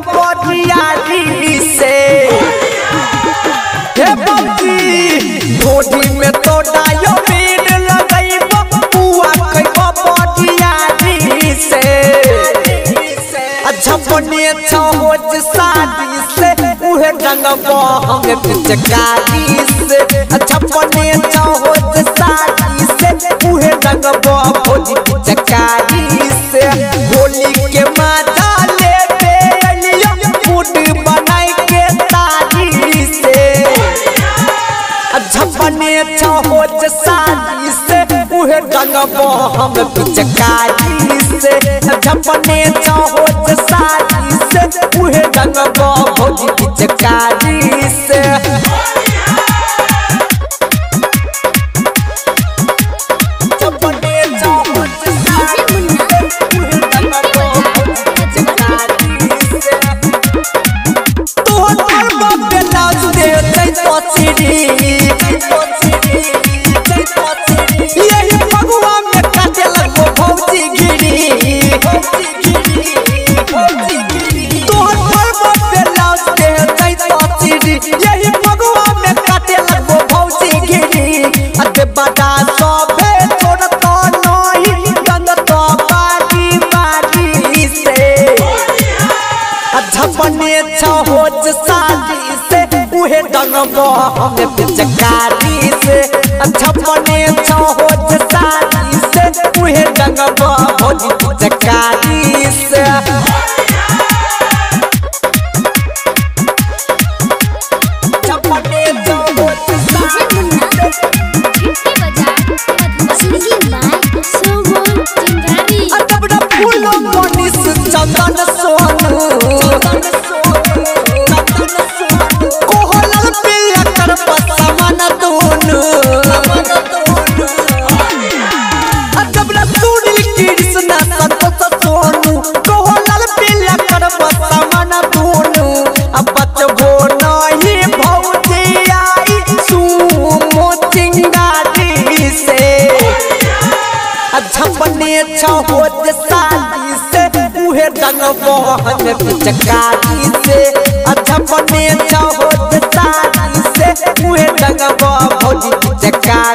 बबरियारी से हे बबी ढोडी में तो डायो बीन लगैब बुआ खैब बबरियारी से अच्छा बने छहोज शादी से उहे रंगब हमें पिचकारी से अच्छा बने छहोज शादी से उहे रंगब भोजी पिचकारी से होली के माता लेते अलिया मूड बनाई के तारी से झपने छहोज शादी से उहे रंगब हम पिचकारी से झपने छहोज शादी से उहे रंगब भोजी पिचकारी से झपने छहोज शादी से उहे रंगब भोजी पिचकारी से तोहर पर बापे लाज दे तै तो चिड़ी यही फगुआ में काटे लगो भौजी गिरी तोहर पर बापे लाज दे तै तो चिड़ी यही फगुआ में काटे लगो भौजी गिरी अते बड़ा सोभे छोड़ तो नहीं गंद तो बारी बारी से झपने छहोज शादी से उहे डंगब हमें पिचकारी से झपने छहोज शादी से उहे डंगब भोजी पिचकारी से झपने छहोज शादी अटबड़ा फूलो मनीष चंदन सोनू कोहलल पिया कर पसमन दोनू अटबड़ा सुनील कृष्ण संतोष सोनू कोहलल पिया कर पसमन दोनू अब बचबो नहीं भौजी आई सुमो चिंगारी से झपने छहोज शादी से उहे रंगब हमें पिचकारी से झपने छहोज शादी से उहे रंगब भौजी पिचकारी